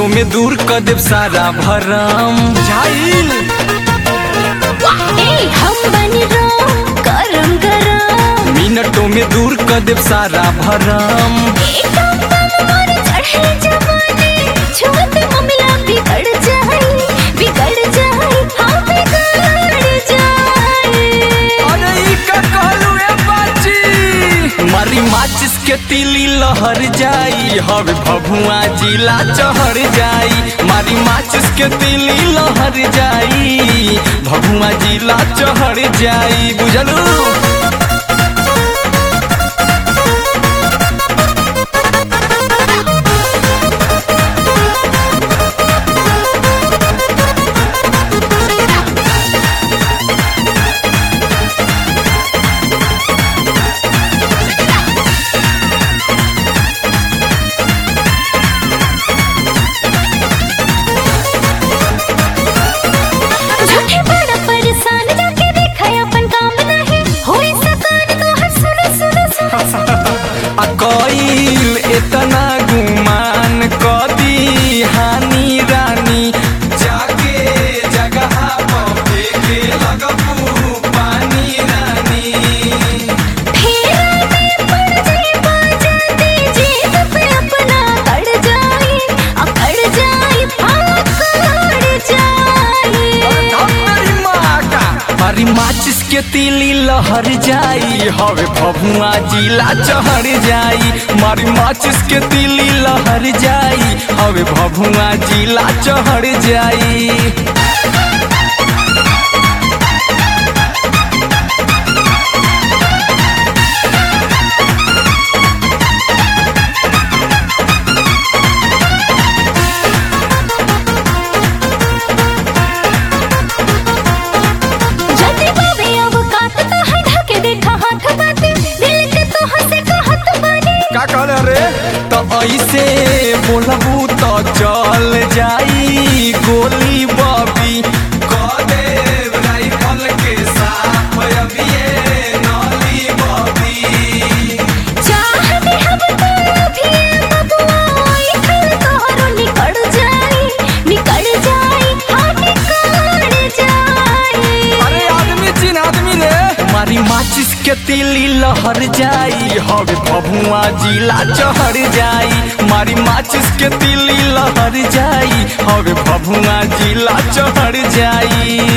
मिनटों में दूर कर देव सारा भरम झाइल ए हम बनी रोम गरम गरम मिनटों में दूर कर देव सारा भरम एकदम तन पर चढ़े जवानी छुअत ममला बिगड़ जाए बिगड़ जाए हाँ बिगड़ जाए अरे ई का कहलू ए बाची मारी माचिस के तिली लहर जाई हवे भभुआ जिला चढ़ जाई मारी माचिस के तिली लहर जाई भभुआ जिला चढ़ जाई बुझलू झूठे बड़ा परेशान जाके देखा अपन काम नहीं होई सकान तो हर सुनो सुनो सुनो सुनो आ कईल इतना गुमान कदी हानि रानी जाके जगह पर फेंके लगबू पानी रानी फेरा में पड़ जाए बाजा दे जीत पे अपना कड़ जाए अकड़ जाए अकड़ जाए हमारी माँ का हमारी माचिस के तिली लहर जाई हवे भभुआ जिला चढ़ जाई मारी माचिस के तिली लहर जाई हवे भभुआ जिला चढ़ जाई जते बाबे अब कात तो है ढके देखा हाथ बाते दिल के तो हंसे कहत बानी का कहले रे तो ऐसे बोलबू तो चल जाई गोली बबी कदे राइफल के साथ अबिए नली बबी चाहते हम तो भी बबुआई खल तोहरो निकल जाए निकल जाए हाँ निकल जाए अरे आदमी चिन आदमी रे मारी माचिस के तिली लहर जाई हवे भभुआ जिला चढ़ जाई मारी माचिस के तिली लहर जाई हवे भभुआ जिला चढ़ जाई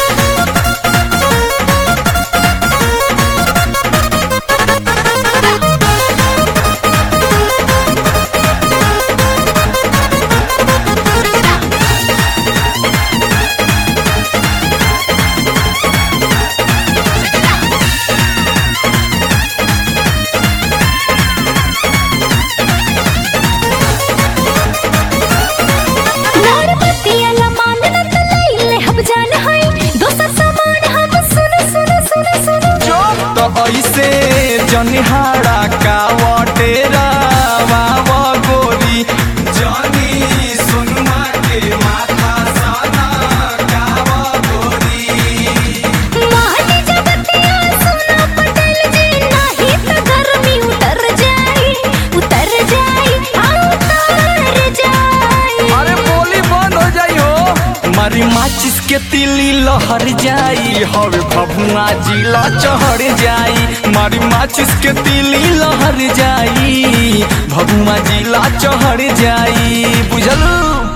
नारपतिया लमान न तलैले हम जान है दोसर सामान हम सुनो सुनो सुनो सुनो तो ऐसे जनिहारा का वटेरा बाबा गोरी जनी सुनमा के माथा साना कावा गोरी माटी जगतिया सुनो पटेल जी नहीं तो गर्मी उतर जाए उतर जाए हाँ उतर जाए अरे बोली बंद हो जाई हो मारी माचिस के तिली लहर जाई हवे भभुआ जिला चढ़ जाई मारी माचिस के तिली लहर जाई भभुआ जिला चढ़ जाई बुझलू